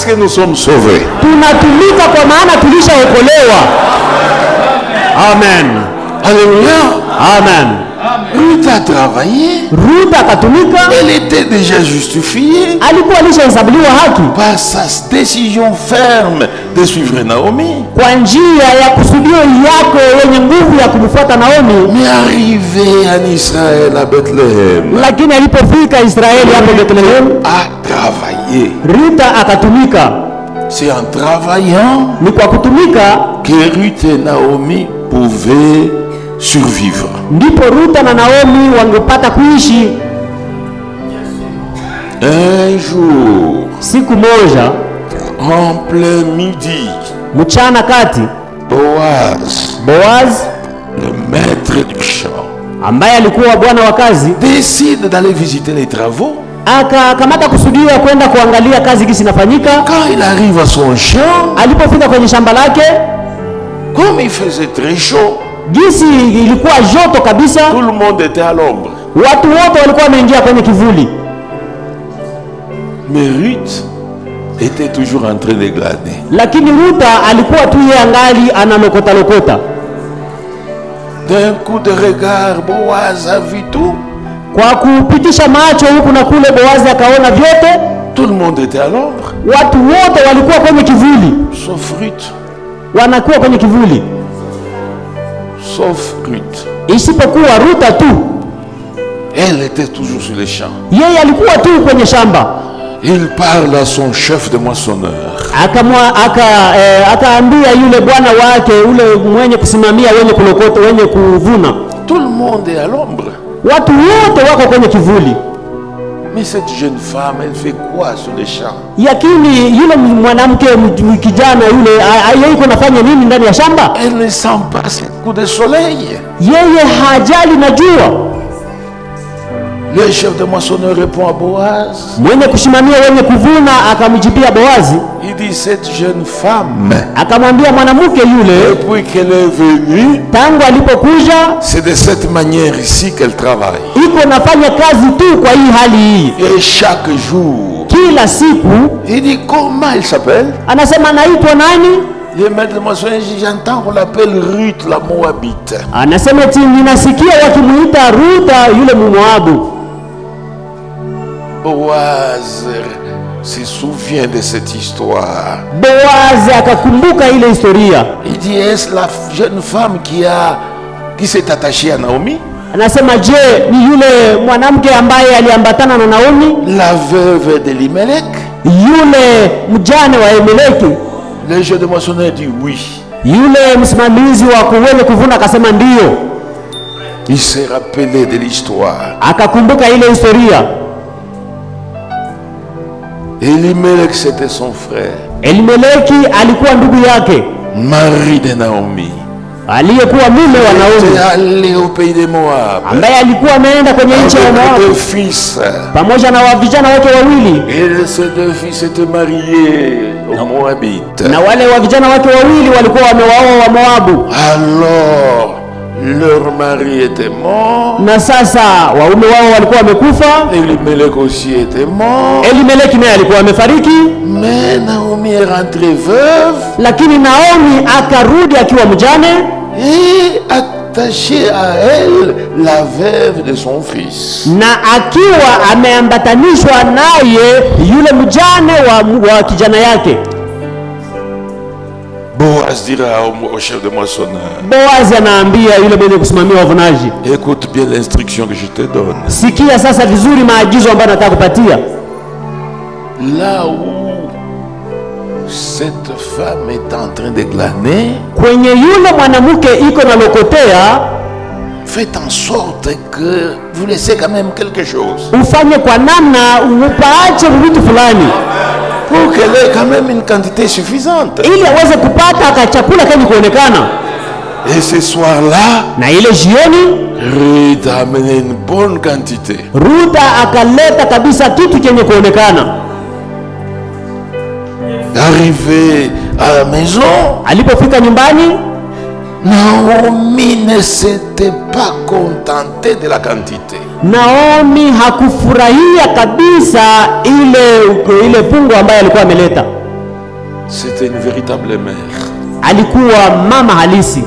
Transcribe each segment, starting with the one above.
parce que nous sommes sauvés. tunatumika kwa maana tulishaokolewa amen Alléluia. amen Ruth a travaillé. ruth akatumika Elle était déjà justifiée alikuwa alishahesabuliwa haki par sa décision ferme de suivre Naomi. kwa njia ya kusudio yake yenye nguvu ya kumfuata naomi Mais arrivé en Israël, à Bethléem, lakini alipofika israeli hapo bethlehemu a travaillé. rita akatumika C'est en travaillant ni kwa kutumika que Ruth et Naomi pouvaient survivre. ndipo ruta na naomi wangepata kuishi Un jour, siku moja en plein midi, mchana kati Boaz, boaz le maître du champ, ambaye alikuwa bwana wa kazi décide d'aller visiter les travaux. akakamata kusudio ya kwenda kuangalia kazi gisi inafanyika Quand il arrive à son champ, alipofika kwenye shamba lake comme il faisait très chaud, gisi ilikuwa joto kabisa tout le monde était à l'ombre. watu wote walikuwa wameingia kwenye kivuli Mais Ruth était toujours en train de glaner. lakini ruta alikuwa tu yeye angali analokota lokota D'un coup de regard, Boaz a vu tout. kwa kupitisha macho huku na kule boazi akaona vyote Tout le monde était à l'ombre, watu wote walikuwa kwenye kivuli sauf Ruth. wanakuwa kwenye kivuli Sauf Ruth. isipokuwa ruta tu Elle était toujours sur les champs. yeye alikuwa tu kwenye shamba Il parle à son chef de moissonneur. akamwa aka eh, akaambia yule bwana wake ule mwenye kusimamia wenye kulokota wenye kuvuna Tout le monde est à l'ombre. watu wote wako kwenye kivuli Mais cette jeune femme, elle fait quoi sur les champs lakini yule mwanamke m- m- kijana yule a- a- yeye iko nafanya nini ndani ya shamba Elle ne sent pas ce coup de soleil. yeye hajali na jua Le chef de moissonneur répond à Boaz. mwenye kusimamia wenye kuvuna akamjibia boazi Il dit, cette jeune femme, akamwambia mwanamke yule depuis qu'elle est venue, tangu alipokuja c'est de cette manière ici qu'elle travaille. iko nafanya kazi tu kwa hii hali hii Et chaque jour, kila siku il dit, comment elle s'appelle anasema anaitwa nani Le maître de moissonneur dit, j'entends qu'on l'appelle Ruth, la Moabite. anasema eti ninasikia wakimuita ruta yule mumoabu Boaz se souvient de cette histoire. boazi akakumbuka ile historia Il dit, est-ce la jeune femme qui a qui s'est attachée à Naomi anasema je ni yule mwanamke ambaye aliambatana na naomi La veuve d'Elimelech yule mjane wa emeleki Le jeu de moissonneur dit oui. yule msimamizi wa kuwenye kuvuna akasema ndiyo Il s'est rappelé de l'histoire. akakumbuka ile historia Elimelech, c'était son frère, elimeleki alikuwa ndugu yake mari de Naomi. aliyekuwa mume wa Il naomi était allé au pays de Moab ambaye alikuwa ameenda kwenye nchi ya avec moabu deux fils. pamoja na wa vijana wake wawili Et ces deux fils étaient mariés aux Moabites. na wale wa vijana wake wawili walikuwa wamewaoa wa moabu Alors, leur mari était mort. na sasa waume wao walikuwa wamekufa Elimelech aussi était mort. elimeleki naye alikuwa amefariki Mais Naomi est rentrée veuve lakini naomi akarudi akiwa mjane et attachée à elle la veuve de son fils. na akiwa ameambatanishwa naye yule mjane wa, wa kijana yake Boaz dira au, au chef de moissonneur, boazi anaambia yule mwenye kusimamia wavunaji écoute bien l'instruction que je te donne. sikia sasa vizuri maagizo ambayo nataka kupatia Là où cette femme est en train de glaner, kwenye yule mwanamke iko na lokotea faites en sorte que vous laissez quand même quelque chose. ufanye kwa namna upaache vitu fulani Pour qu'elle ait quand même une quantité suffisante. ili aweze kupata ka chakula kenye kuonekana Et ce soir-là, na ile jioni Ruth a amené une bonne quantité. ruta akaleta kabisa kitu chenye kuonekana Arrivé à la maison, alipofika nyumbani Naomi ne s'était pas contentée de la quantité. naomi hakufurahia kabisa ile ile pungo ambayo alikuwa ameleta C'était une véritable mère. alikuwa mama halisi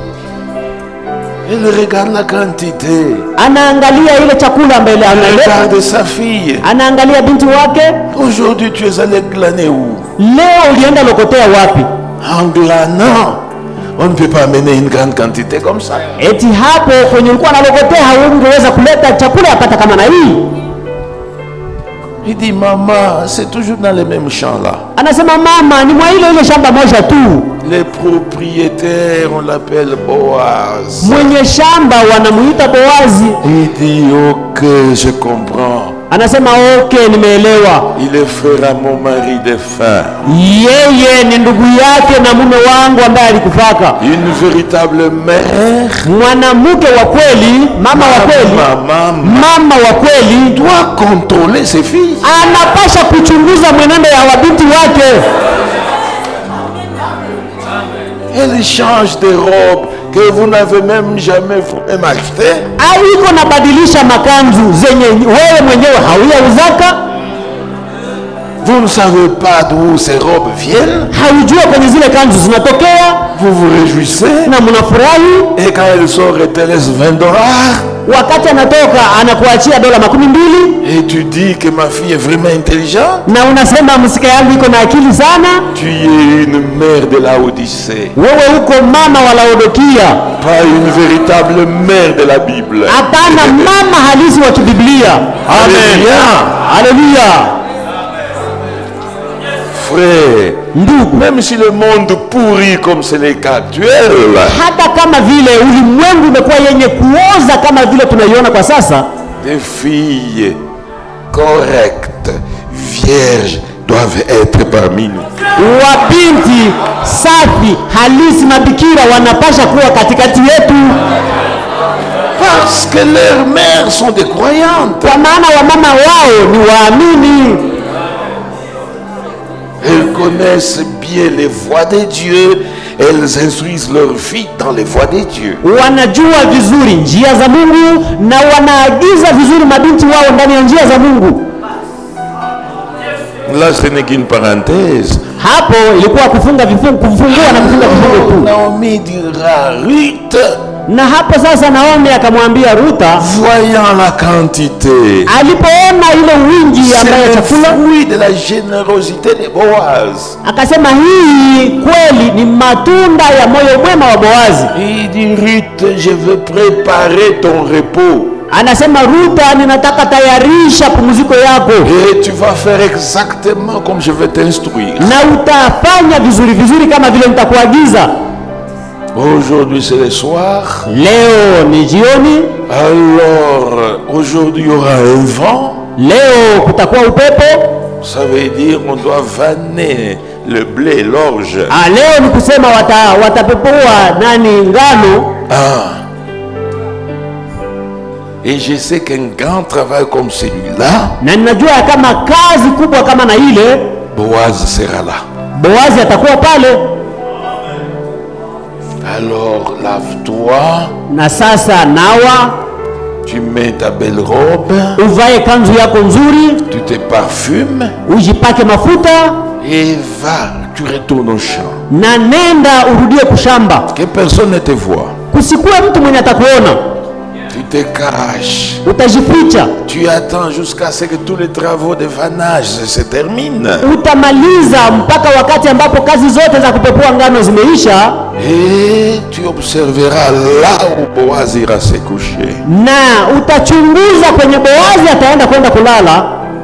Elle regarde la quantité. anaangalia ile chakula mbele Elle analeta regarde sa fille. anaangalia binti wake Aujourd'hui, tu es allé glaner où leo ulienda lokotea wapi En glanant. On ne peut pas amener une grande quantité comme ça. eti hapo kwenye ulikuwa nalokotea haungeweza kuleta chakula yapata kama na hii Il dit, maman, c'est toujours dans les mêmes champs là. anasema mama ni mwa ile ile shamba moja tu Les propriétaires, on l'appelle Boaz. mwenye shamba wanamuita boazi Il dit, ok, je comprends. anasema okay nimeelewa Il est frère à mon mari de faim. yeye ni ndugu yake na mume wangu ambaye alikufaka Une véritable mère. mwanamke wa kweli mama wa kweli Maman mama wa kweli doit contrôler ses filles. anapasha kuchunguza mwenendo ya wabinti wake Elle change de robe que vous n'avez même jamais vous-même acheté. au iko nabadilisha makanzu zenye wewe mwenyewe hauyauzaka Vous ne savez pas d'où ces robes viennent. haujua kwenye zile kanzu zinatokea Vous vous réjouissez. na mnafurahi Et quand elle sort, elle te laisse 20 dollars. wakati anatoka anakuachia dola makumi mbili Et tu dis que ma fille est vraiment intelligente. na unasema msika yangu iko na akili sana Tu es une mère de la Odyssée. wewe uko mama wa laodokia Pas une véritable mère de la Bible. hapana mama halisi wa kibiblia Alléluia. haleluya Frère, ndugu même si le monde pourrit comme c'est le cas actuel, hata kama vile ulimwengu umekuwa yenye kuoza kama vile tunaiona kwa sasa des filles correctes, vierges, doivent être parmi nous. wabinti safi halisi mabikira wanapasha kuwa katikati yetu Parce que leurs mères sont des croyantes. kwa maana wamama wao ni waamini Elles connaissent bien les voies de Dieu. Elles instruisent leurs filles dans les voies de Dieu. wanajua vizuri njia za mungu na wanaagiza vizuri mabinti wao ndani ya njia za mungu Là, ce n'est qu'une parenthèse. hapo ilikuwa kufunga vifungu kufungua na kufunga vifungo tu Naomi dira, Ruth, na hapo sasa naomi akamwambia ruta voyant la quantité, alipoona ile wingi ambayo c'est le chakula fruit de la générosité de Boaz. akasema hii kweli ni matunda ya moyo mwema wa boazi Il dit, Ruth, je veux préparer ton repos. anasema ruta ninataka tayarisha pumziko yako Et tu vas faire exactement comme je vais t'instruire. na utafanya vizuri vizuri kama vile nitakuagiza Aujourd'hui, c'est le soir. leo ni jioni Alors, aujourd'hui, il y aura un vent. leo kutakuwa upepo Ça veut dire on doit vanner le blé, l'orge. ah, leo ni kusema wata, watapepua nani ngano Ah. Et je sais qu'un grand travail comme celui-là, na ninajua ya kama kazi kubwa kama na ile Boaz sera là. boazi atakuwa pale Alors, lave-toi, na sasa nawa tu mets ta belle robe, uvae kanzu yako nzuri tu te parfumes ujipake mafuta et va, tu retournes au champ. na nenda urudie kushamba Que personne ne te voit. kusikuwe mtu mwenye atakuona Tu te caches. utajificha Tu attends jusqu'à ce que tous les travaux de vannage se terminent. utamaliza mpaka wakati ambapo kazi zote za kupepua ngano zimeisha Et tu observeras là où Boaz ira se coucher. na utachunguza kwenye boazi ataenda kwenda kulala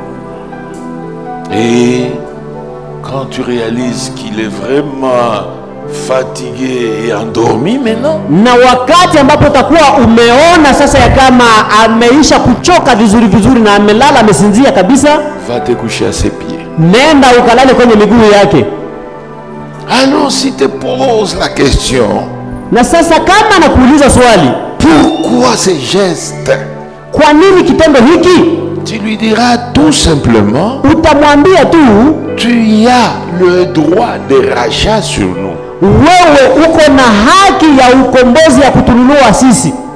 Et quand tu réalises qu'il est vraiment fatigué et endormi maintenant, na wakati ambapo utakuwa umeona sasa ya kama ameisha kuchoka vizuri vizuri na amelala amesinzia kabisa va te coucher à ses pieds. nenda ukalale kwenye miguu yake Alors si te poses la question, na sasa kama nakuuliza swali pourquoi ces gestes kwa nini kitendo hiki Tu lui diras tout simplement, utamwambia tu tu as le droit de rachat sur nous. wewe uko na haki ya ukombozi ya kutununua sisi